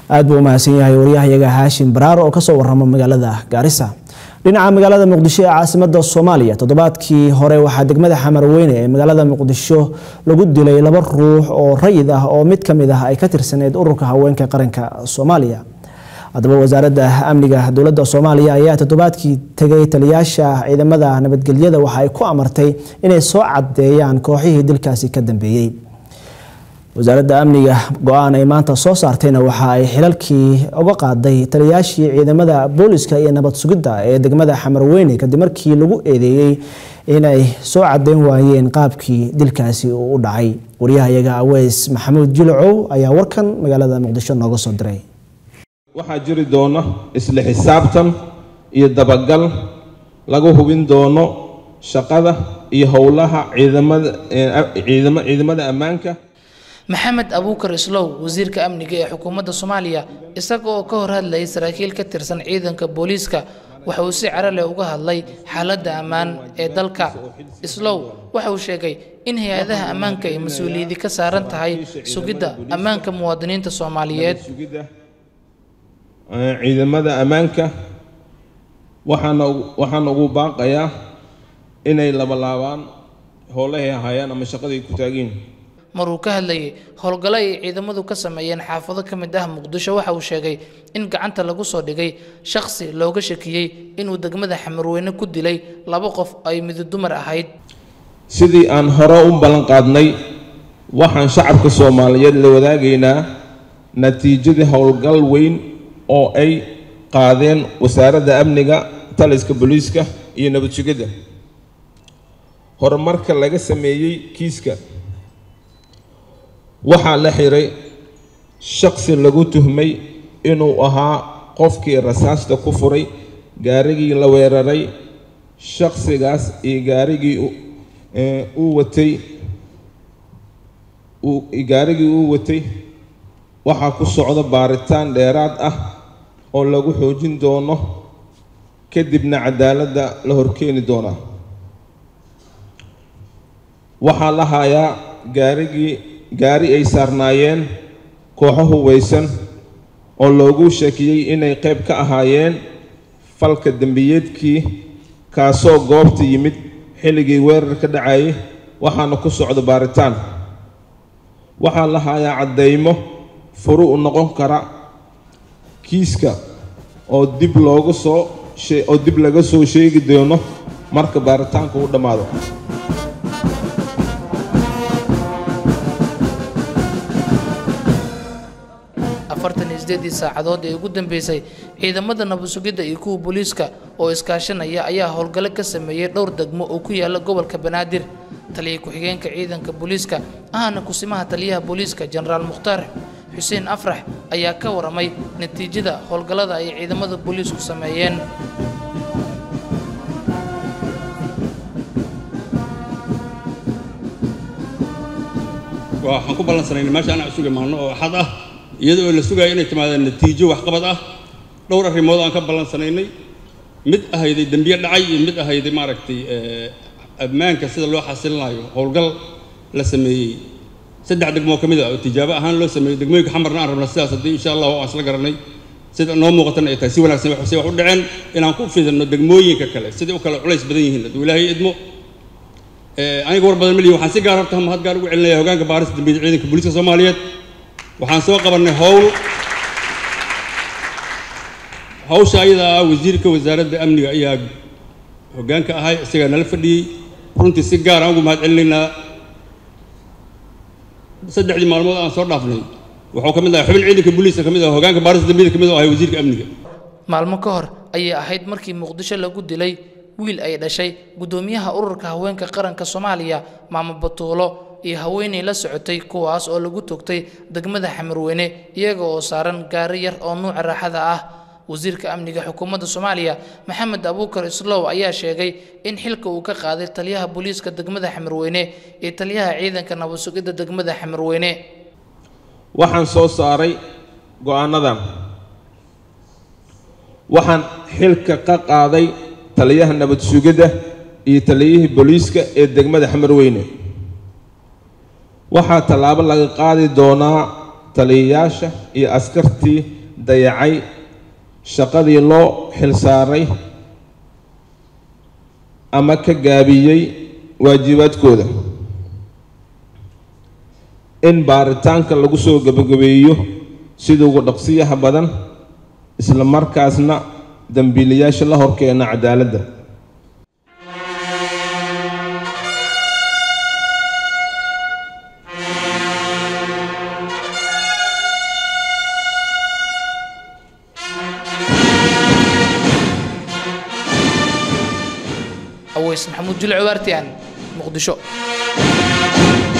aad buu u mahadsan yahay waryahayaga haashim baraar oo kasoo warama magaalada gaarisa dhinaca magaalada muqdisho ee caasimada soomaaliya toddobaadkii hore waxaa degmada xamarweyne ee magaalada muqdisho lagu dilay laba ruux oo rayid ah oo mid kamid ah ay ka tirsaneyd ururka haweenka qaranka soomaaliya haddaba wasaaradda amniga dowladda soomaaliya ayaa toddobaadkii tegay taliyaasha ciidamada nabadgelyada waxa ay ku amartay inay soo cadeeyaan kooxihii dilkaasi ka dambeeyey wasaaradda amniga go-aan ay maanta soo saartayna waxa ay xilalkii uga qaaday taliyaashii ciidamada booliska iyo nabad sugidda ee degmada xamarweyne kadib markii lagu eedeeyey inay soo cadeyn waayeen qaabkii dilkaasi uu u dhacay waryahayaga aweys maxamuud jilacow ayaa warkan magaalada muqdisho nooga soo diray waxaa jiri doona isla xisaabtan iyo dabagal lagu hubin doono shaqada iyo howlaha ciidamada ciidamada ammaanka maxamed abuukar islow wasiirka amniga ee xukuumadda soomaaliya isaga oo ka hor hadlayay saraakiil ka tirsan ciidanka booliiska waxa uu si cara leh uga hadlay xaaladda ammaan ee dalka islow waxa uu sheegay in hay-adaha ammaanka ay mas-uuliyadi ka saaran tahay sugidda ammaanka muwaadiniinta soomaaliyeed ciidamada ammaanka waxaana waxaana ugu baaqayaa inay labalaabaan howlahay hayaan ama shaqaday ku taageen maruu ka hadlayay howlgallo ay ciidamadu ka sameeyeen xaafado ka mid ah muqdisho waxa uu sheegay in gacanta lagu soo dhigay shakhsi looga shakiyey inuu degmada xamarweyne ku dilay laba qof ay midu dumar ahayd sidii aan hore u ballan qaadnay waxaan shacabka soomaaliyeed la wadaagaynaa natiijadii howlgal weyn oo ay qaadeen wasaaradda amniga taliska booliiska iyo nabad sugidda horumarka laga sameeyey kiiska waxaa la xiray shaqsi lagu tuhmay inuu ahaa qofkii rasaasta ku furay gaarigii la weeraray shaqsigaas iyo gaarigii uu watay gaarigii uu watay waxaa ku socda baaritaan dheeraad ah oo lagu xoojin doono kadibna cadaaladda la horkeeni doonaa waxaa la hayaa gaarigii gaari ay saarnaayeen kooxo hubaysan oo loogu shakiyey inay qayb ka ahaayeen falka dembiyeedkii kaasoo goobta yimid xilligii weerar ka dhacayay waxaana ku socda baaritaan waxaa la hayaa caddaymo furu u noqon kara kiiska oo dib looga soo oo dib laga soo sheegi doono marka baaritaanka uu dhammaado afartan iyo sideedii saacadood ee ugu dambeysay ciidamada nabad sugidda iyo kuwa booliiska oo iskaashanaya ayaa howlgallo ka sameeyey dhowr degmo oo ku yaala gobolka banaadir taliya ku-xigeenka ciidanka booliiska ahana kusimaha taliyaha booliiska jenaraal mukhtaar xuseen afrax ayaa ka waramay natiijada howlgallada ay ciidamada booliisku sameeyeen waxaan ku ballansanayna meesha anaa suga maalno oo axad ah iyada oo la sugayo inay timaadaan natiijo waxqabad ah dhowr arrimood aan ka ballansanaynay mid ahayday dembiye dhacay iyo mid ahayday maaragtay ammaanka sida loo xasilinayo howlgal la sameeyey saddex degmoo ka mid ah oo tijaabo ahaan loo sameeyey degmooyinka xamarna aan rabna sidaas haddii insha allah aan isla garanay sida noo muuqatana ay tahay si wanaagsan waxay wax u dhaceen inaan ku fidano degmooyinka kale sidai u kale culays badan yihiin hadduu ilaahay idmo aniga war badan malihi waxaan si gaar horta mahad gaar ugu celinaya hogaanka baarista dambiyada ciidanka booliiska soomaaliyeed waxaan soo qabannay howl hawsha ayada ah wasiirka wasaaradda amniga ayaa hoggaanka ahay isagaa nala fadhiyey runtii si gaar aan ugu mahad celinaynaa saddexdii maalmood aan soo dhaafnay wuxuu ka mid ahay xubin ciidanka booliiska ka mid ah hoggaanka baarista dambiyada ka mid oo ahay wasiirka amniga maalmo ka hor ayay ahayd markii muqdisho lagu dilay wiil ay dhashay guddoomiyaha ururka haweenka qaranka soomaaliya maamo batuulo iyo haweenay la socotay kuwaas oo lagu togtay degmada xamarweyne iyaga oo saaran gaari yar oo nuuca raaxada ah wasiirka amniga xukuumadda soomaaliya maxamed abuukar islow ayaa sheegay in xilka uu ka qaaday taliyaha booliiska degmada xamarweyne iyo taliyaha ciidanka nabad sugidda degmada xamarweyne waxaan soo saaray go-aanadan waxaan xilka ka qaaday taliyaha nabad sugidda iyo taliyihii booliiska ee degmada xamarweyne waxaa tallaabo laga qaadi doonaa taliyayaasha iyo askartii dayacay shaqadii loo xilsaaray ama ka gaabiyey waajibaadkooda in baaritaanka lagu soo gebagabeeyo sida ugu dhaqsiyaha badan isla markaasna dembiilayaasha la horkeena cadaaladda aweys maxamuud jilco waartiyan muqdisho